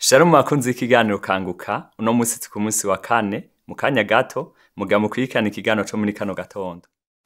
Shalom bakunzi y'ikiganiro kanguka uno musi turi ku musi wa kane mu kanya gato muga mukurikirana ikiganiro co muri kano gatondo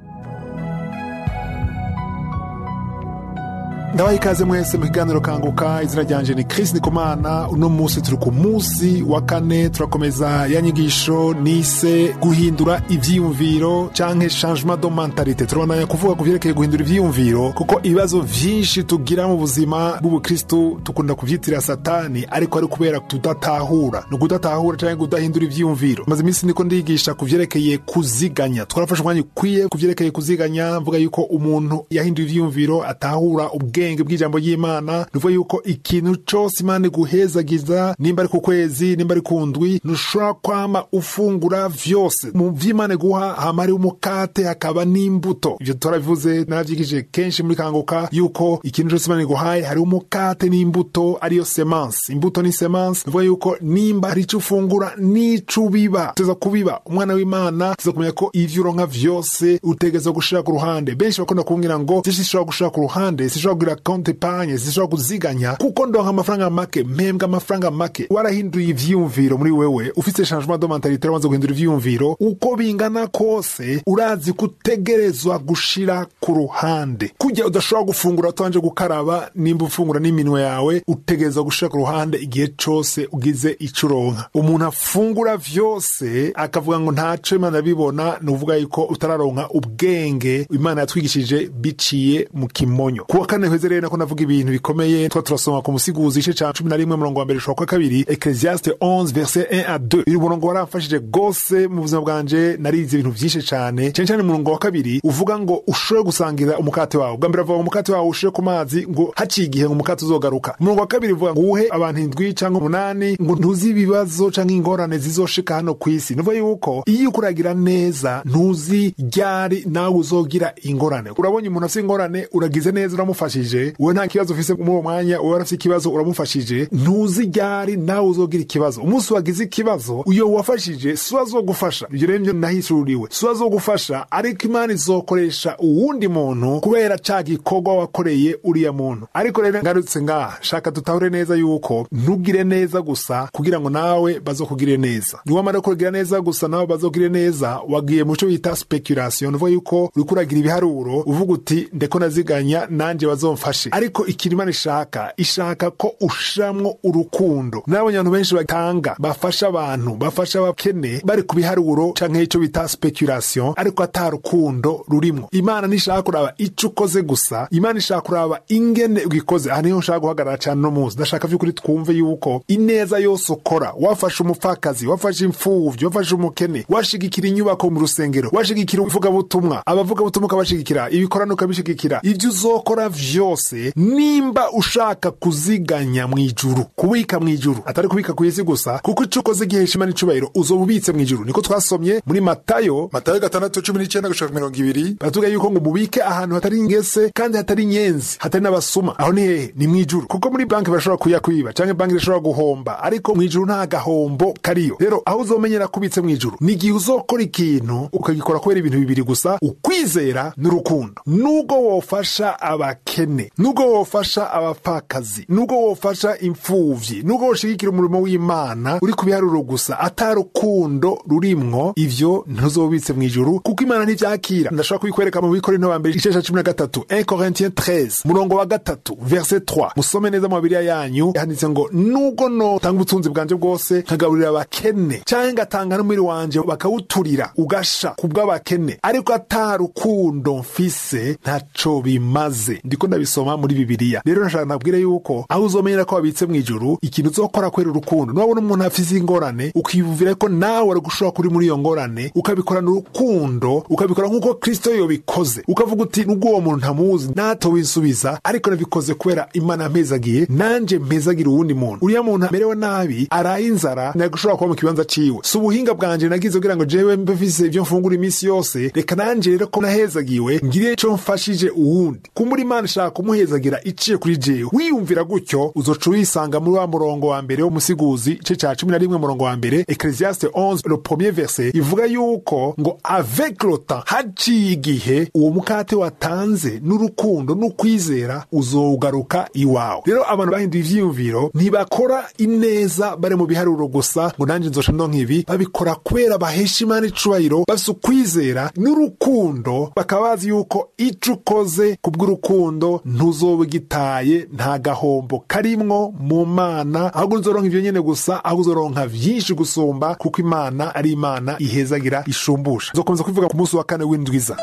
ndabaha ikaze mwese mu kiganiro kanguka izina ryanje ni Chris Ndikumana uno musi turi ku musi wa kane turakomeza ya nyigisho nise guhindura ivyiyumviro canke changement de mentalite turabandanya kuvuga ku vyerekeye guhindura ivyiyumviro kuko ibibazo vyinshi tugira mu buzima bw'ubukristu tukunda kuvyitira satani ariko ari kubera tudatahura ni ukudatahura canke kudahindura ivyiyumviro maze iminsi niko ndigisha ku vyerekeye kuziganya twarafashe umwanya ukwiye ku vyerekeye kuziganya mvuga yuko umuntu yahinduye ivyiyumviro atahura ubwenge ubwenge bw'ijambo ry'imana nuvuga yuko ikintu cose imana iguhezagiza nimba ari ku kwezi nimba ari ku ndwi ntushobora kwama ufungura vyose mu vy'imana iguha hama hariho umukate hakaba n'imbuto ivyo turabivuze naravyigije kenshi muri kanguka yuko ikintu cose imana iguhaye hariho umukate n'imbuto ariyo semanse imbuto ni semanse nuvuga yuko nimba hari ico ufungura n'ico ubiba uteza kubiba umwana w'imana tuza kumenya ko ivyo uronka vyose utegerezwa gushira ku ruhande benshi bakunda kumbwira ngo vyinshi sinshobora gushira ku ruhande sinshobora kugira konti panye zishobora kuziganya kuko ndonka amafaranga make mpembwa amafaranga make warahinduye ivyiyumviro muri wewe ufise changement de mentalité wamaze guhindura ivyiyumviro uko bingana kose urazi kutegerezwa gushira ku ruhande kurya udashobora gufungura utabanje gukaraba nimba ufungura n'iminwe yawe utegerezwa gushira ku ruhande igihe cose ugize ico uronka umuntu afungura vyose akavuga ngo ntaco imana bibona ni uvuga yuko utararonka ubwenge imana yatwigishije biciye mu kimonyo kuwa kane heze rero nako navuga ibintu bikomeye twa turasoma ku musiguzi igice ca cumi na rimwe murongo wa mbere ushobora kwa kabiri ecclesiaste 11 verset 1 à 2 uyu murongo waramfashije gose mu buzima bwanje narize ibintu vyinshi cane cane cane umurongo wa kabiri uvuga ngo ushobore gusangira umukate wawe bwa mbere avuga ngo umukate wawe ushire ku mazi ngo haciye igihe ngo umukate uzogaruka umurongo wa kabiri uvuga ngo uwuhe abantu indwi canke umunani ngo ntuzi ibibazo canke ingorane zizoshika hano kw'isi nuvuga yuko iyo ukuragira neza ntuzi ryari nawe uzogira ingorane urabonye umuntu afise ingorane uragize neza uramufashije wowe nta kibazo ufise muri uwo mwanya wowe arafise ikibazo uramufashije ntuzi ryari nawe uzogira ikibazo umunsi wagize ikibazo uyo wafashije si azogufasha ivyo rero nivyo nahishuriwe si azogufasha ariko imana izokoresha uwundi muntu kubera ca gikorwa wakoreye uriya muntu ariko rero ngarutse ngaha shaka dutahure neza yuko ntugire neza gusa kugira ngo nawe bazokugire neza niwamara kugira neza gusa nawe bazogire neza wagiye mu co bita speculation uvuga yuko uriko uragira ibiharuro uvuga uti ndeko naziganya nanje bazomfashe ariko ikintu imana ishaka ishaka ko ushiramwo urukundo nabonye abantu benshi batanga bafasha abantu bafasha abakene bari ku biharuro canke ico bita speculation ariko ata rukundo rurimwo imana ntishaka kuraba ico ukoze gusa imana ishaka kuraba ingene ugikoze aha niho nshaka guhagarara cane no muzi ndashaka vy'ukuri twumve yuko ineza yose ukora wafashe umupfakazi wafashe imfuvyi wafashe umukene washigikira inyubako mu rusengero washigikira ivugabutumwa abavugabutumwa ukabashigikira ibikorano ukabishigikira ivyo uzokora vyose nimba ushaka kuziganya mw'ijuru kubika mw'ijuru atari kubika kw'isi gusa kuko ico ukoze gihesha imana icubahiro uzoba ubitse mw'ijuru niko twasomye muri matayo matayo gatandatu cumi n'icenda gushika mirongo ibiri baratubwira yuko ngo mubike ahantu hatari ingese kandi hatari inyenzi hatari n'abasuma aho ni hehe ni mw'ijuru kuko muri banki bashobora kuyakwiba canke banki irashobora guhomba ariko mw'ijuru nta gahombo kariyo rero aho uzomenyera kubitse mw'ijuru ni igihe uzokora ikintu ukagikora kubera ibintu bibiri gusa ukwizera n'urukundo nubwo wofasha abakene nubwo wofasha abapfakazi nubwo wofasha imfuvyi nubwo woshigikira umurimo w'imana uri ku biharuro gusa ata rukundo rurimwo ivyo ntuzobitse mw'ijuru kuko imana ntivyakira ndashobora kubikwereka mu bikorinto ba mbere icesha cumi na gatatu 1 corintien 13 murongo wa gatatu verset 3 musome neza mu bibiliya yanyu handitse ngo nubwo notanga ubutunzi bwanje bwose nkagaburira abakene canke ngatanga n'umubiri wanje bakawuturira ugasha ku bw'abakene ariko ata rukundo mfise ntaco bimaze ndiko ndabisoma muri bibiliya rero nashaka nabwire yuko aho uzomenyera ko wabitse mw'ijuru ikintu uzokora kwera urukundo nubabona umuntu afise ingorane ukiyumvira ko nawe wari gushobora kuri muri iyo ngorane ukabikorana urukundo ukabikora nk'uko kristo yobikoze ukavuga uti nubwo uwo muntu ntamuzi nato winsubiza ariko nabikoze kubera imana yampezagiye nanje mpezagira uwundi muntu uriya muntu amerewe nabi araye inzara nagushobora kuba mu kibanza ciwe si ubuhinga bwanje nagize kugira ngo jewe mbe mfise ivyo mfungura iminsi yose reka nanje rero ko nahezagiwe ngire ico mfashije uwundi kumbura imana ishaka kumuhezagira iciye kuri jewe wiyumvira gutyo uzoca uyisanga muri wa murongo wa mbere w'umusiguzi igice ca cumi na rimwe murongo wa mbere ecclesiaste 11 le premier verset ivuga yuko ngo avec le temps haciye igihe uwo mukate watanze n'urukundo n'ukwizera uzogaruka iwawe rero abantu bahinduye ivyiyumviro ntibakora ineza bari mu biharuro gusa ngo nanjye nzoca ndonka ibi babikora kubera bahesha imana icubahiro bafise ukwizera n'urukundo bakaba bazi yuko ico ukoze kubw'urukundo ntuzoba ugitaye nta gahombo karimwo mu mana ahubwo uzoronka ivyo nyene gusa ahubwo uzoronka vyinshi gusumba kuko imana ari imana ihezagira ishumbusha nzokomeza kubivuga ku munsi wa kane w'indwiza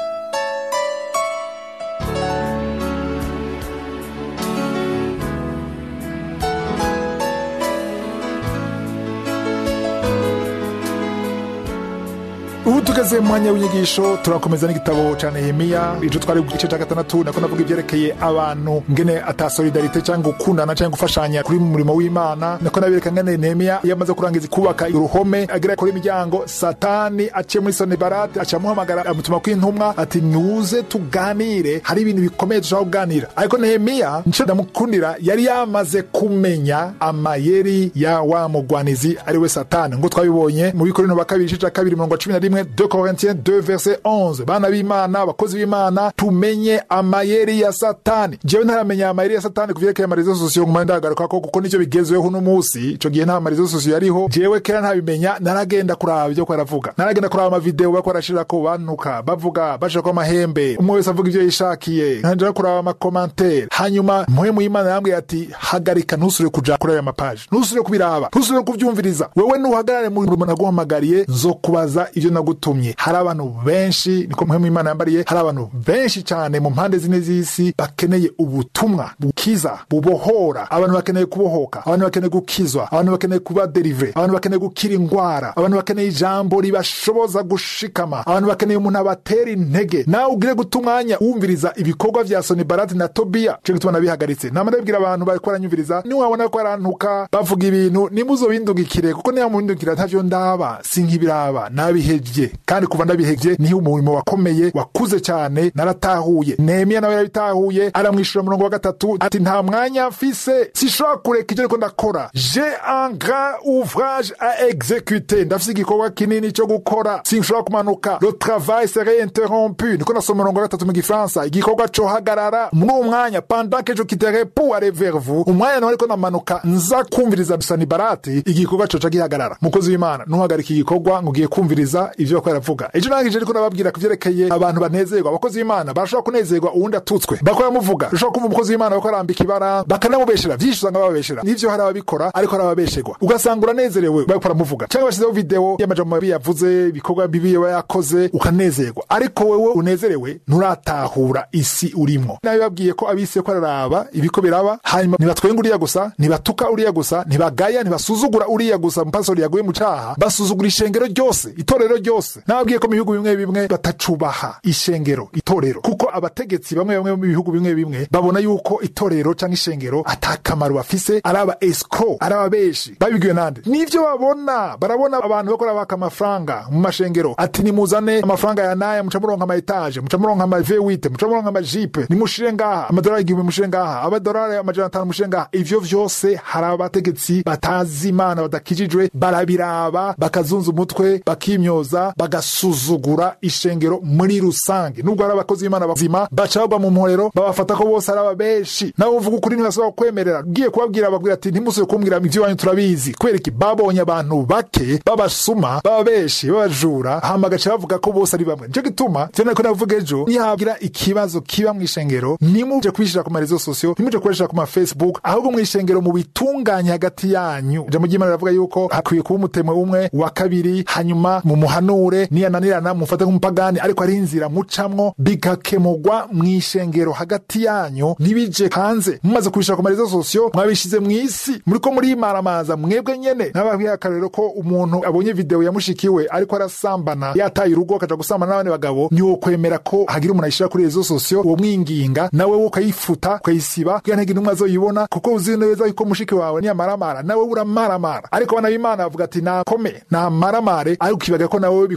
ubu tugeze mu mwanya w'inyigisho turakomeza n'igitabo ca nehemiya ico twari igice ca gatandatu nako navuga ivyerekeye abantu ngene ata solidarite cyangwa gukundana cyangwa gufashanya kuri mu murimo w'imana nako nabereka ngene nehemiya iyo amaze kurangiza kubaka uruhome agira kuri imiryango satani aciye muri sonibarate aca amuhamagara amutuma kw'intumwa ati nuze tuganire hari ibintu bikomeye dushobora kuganira ariko nehemiya nico ndamukundira yari yamaze kumenya amayeri ya wa mugwanizi ari we satani ngo twabibonye mu bikorino ba kabiri igice ca kabiri mirongo cumi na rimwe 2 Corinthiens 2 verset 11 bana b'imana abakozi b'imana tumenye amayeri ya satani jewe ntaramenya amayeri ya satani kuvyerekeye amarezo sosiyo nguma ndagarukako kuko nicyo bigezweho uno musi ico gihe nta marezo sosiyo yariho jewe kera ntabimenya naragenda kuraba ivyo ko aravuga naragenda kuraba amavideo bako barashirako bantuka bavuga bashirako amahembe umwe wese avuga ivyo yishakiye nkanja kuraba amakomantere hanyuma muhemu y'imana yambwiye ati hagarika ntusubire kuja kuri aya mapaji ntusubire kubiraba ntusubire kuvyumviriza wewe nuhagarare mu rumwe naguhamagariye nzokubaza ivyo nagutumye hari abantu benshi niko muhemu imana yambariye hari abantu benshi cyane mu mpande zine z'isi bakeneye ubutumwa bukiza bubohora abantu bakeneye kubohoka abantu bakeneye gukizwa abantu bakeneye kuba derivre abantu bakeneye gukira ingwara abantu bakeneye ijambo ribashoboza gushikama abantu bakeneye umuntu abatera intege nawe ugire guta umwanya wumviriza ibikorwa vya sonibarati na tobiya cyo gituma nabihagaritse nama ndabwira abantu bariko baranyumviriza niwabona ko barantuka bavuga ibintu nimuzobindungikire kuko niba mubindungikira ntavyo ndaba sinkibiraba nabihevye kandi kuva ndabihevye niho umurimo wakomeye wakuze cyane naratahuye nehemiya nawe yarabitahuye aramwishura umurongo wa gatatu ati nta mwanya mfise sishobora kureka ivyo ariko ndakora je un grand ouvrage a exécuter ndafise igikorwa kinini cyo gukora sinshobora kumanuka le travail serait interrompu niko nasoma umurongo wa gatatu mu gifaransa igikorwa cohagarara muri uwo mwanya pendant que je quitterai pour aller vers vous umwanya nawe ariko namanuka nza kumviriza sanibarati igikorwa coca gihagarara mukozi w'imana ntuhagarika igikorwa ngo ugiye kumviriza ivyo bako baravuga ejo nangije ariko nababwira ku vyerekeye abantu banezerwa abakozi b'imana barashobora kunezerwa uwundi atutswe bakora muvuga ushobora kumva umukozi w'imana bako arambika ibara bakanamubeshera vyinshi usanga bababeshera nivyo hari ababikora ariko hari ababesherwa ugasanga uranezerewe bariko baramuvuga cyangwa bashyizeho video y'amajambo mabi yavuze ibikorwa bibi yaba yakoze ukanezerwa ariko wewe unezerewe nturatahura isi urimwo nabibabwiye ko abisi ko araraba ibiko biraba hanyuma ntibatwenga uriya gusa ntibatuka uriya gusa ntibagaya ntibasuzugura uriya gusa mupasori yaguye mu caha basuzugura ishengero ryose itorero ryose nababwiye ko mu bihugu bimwe bimwe batacubaha ishengero itorero kuko abategetsi bamwe bamwe mu bihugu bimwe bimwe babona yuko itorero cyangwa ishengero atakamaro bafise ari aba escro ari ababeshi babibwiwe nande nivyo babona barabona abantu bakora baka amafaranga mu mashengero ati nimuzane amafaranga ya naya muca muronka ama etage muca muronka ama V8 muca muronka ama jipe nimushire ngaha amadolari igihumbi mushire ngaha amadolari amajana atanu mushire ngaha ivyo vyose hari abategetsi batazi imana badakijijwe barabiraba bakazunza umutwe bakimyoza bagasuzugura ishengero muri rusange nubwo hari abakozi b'imana bazima baca bagwa mu mporero babafata ko bose ari ababeshi nawe uvuga ukuri ntibashobora kukwemerera ugiye kubabwira babwira ati ntimusubire kumbwira ivyo wanyu turabizi kubera iki babonye abantu bake babasuma bababeshi babajura hama gaca bavuga ko bose ari bamwe nico gituma vyo nariko navuga ejo nihagira ikibazo kiba mw'ishengero nimuje kubishira ku marezo sosiyo nimuje kubishira ku mafacebook ahubwo mw'ishengero mu bitunganye hagati yanyu ijambo ry'imana riravuga yuko hakwiye kuba umutemwe umwe wa kabiri hanyuma mu muhanure niyananirana mufate nk'umupagani ariko ari inzira mucamwo bigakemurwa mw'ishengero hagati yanyu ntibije hanze mumaze kubishira ku marezo sosiyo mwabishize mw'isi muriko murimaramaza mwebwe nyene nababwiye akarero ko umuntu abonye video ya mushikiwe ariko arasambana yataye urugo akaja gusambana n'abandi bagabo ntiwokwemera ko hagira umuntu ayishira kuri rezo sosiyo uwo mwinginga nawe wo ukayifuta ukayisiba kugira ntege intumwa azoyibona kuko uzi neza yuko mushiki wawe niyamaramara nawe uramaramara ariko abana b'imana bavuga ati nakome namaramare ariko ukibaga ko nawe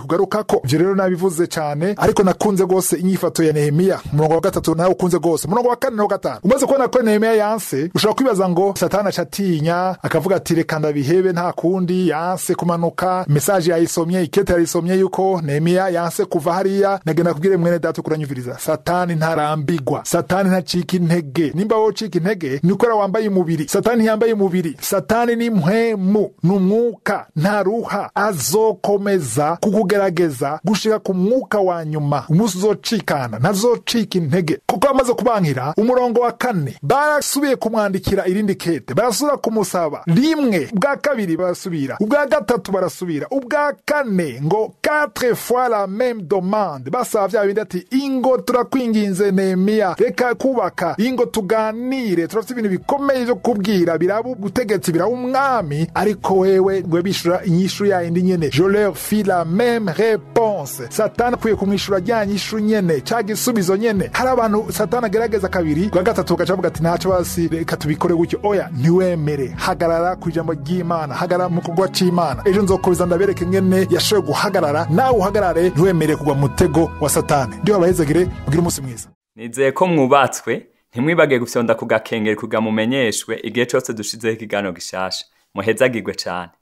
kugarukako ivyo rero nabivuze cane ariko nakunze rwose inyifato ya nehemiya umurongo wa gatatu nawe ukunze rwose umurongo wa kane no gatanu umaze kubona ko nehemiya yanse ushobora kwibaza ngo satani aca atinya akavuga ati reka ndabihebe nta kundi yanse kumanuka mesaje yayisomye ikete yayisomye yuko nehemiya yanse kuva hariya nagenda kubwire mwene data kuranyumviriza satani ntarambigwa satani ntacika intege nimba wowe ucika intege ni ukora wambaye umubiri satani ntiyambaye umubiri satani ni mpwemu ni umwuka ntaruha azokomeza kukugerageza gushika ku mwuka wa nyuma umunsi uzocikana ntazocika intege kuko amaze kubankira umurongo wa kane barasubiye kumwandikira irindi kete barasubira kumusaba rimwe ubwa kabiri barasubira ubwa gatatu barasubira ubwa kane ngo quatre fois la même demande basaba vya bindi ati ingo turakwinginze nehemiya reka kubaka ingo tuganire turafite ibintu bikomeye vyo kubwira biraba ubutegetsi biraba umwami ariko wewe ngwe bishura inyishu yayindi nyene je leur fis la même réponse satani akwiye kumwishura rya nyishu nyene ca gisubizo nyene hari abantu satani agerageza kabiri bwa gatatu bagaca bavuga ati ntaco basi reka tubikore gutyo oya ntiwemere hagarara ku ijambo ry'imana hagarara mu kugwa c'imana ejo nzokomeza ndabereke ngene yashoboye guhagarara nawe uhagarare ntiwemere kugwa mu mutego wa satani ndiho abahezagire mugire umunsi mwiza nizeye ko mwubatswe ntimwibage gufyonda ku gakengeri kugira mumenyeshwe igihe cose dushizeho ikiganiro gishasha muhezagirwe cane